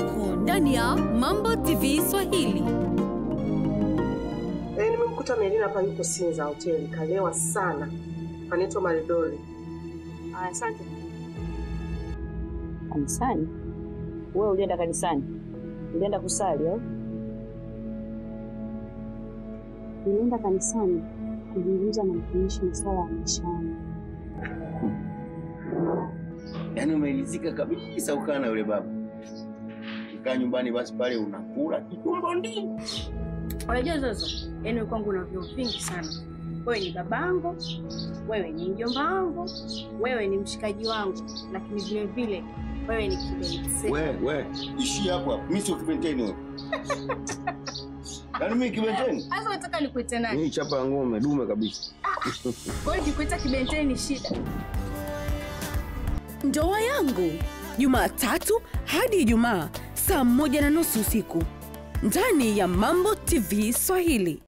usiku ndani ya Mambo TV Swahili. Eh, nimemkuta Melina hapa yuko Sinza hoteli, kalewa sana. Anaitwa Maridoli. Aya, asante. Kanisani? Wewe ulienda kanisani? Ulienda kusali au? Nilienda kanisani kuzungumza na mtumishi masuala ya maisha yangu. Yaani umeridhika kabisa ukaa na yule baba. Ukaa nyumbani basi pale unakula kitumbo ndi. Unajua sasa, yaani kwangu una vyeo vingi sana. Wewe ni babangu, wewe ni mjomba wangu, wewe ni mshikaji wangu, lakini vile vile wewe ni kibenzi. We, we, ishi hapo hapo. Mimi sio kibenteni wewe. Yaani mimi kibenteni? Sasa unataka nikuite nani? Mimi chapa ya ng'ombe dume kabisa. Kwa hiyo nikikuita kibenteni ni shida. Ndoa yangu Jumatatu hadi Ijumaa saa moja na nusu usiku ndani ya Mambo TV Swahili.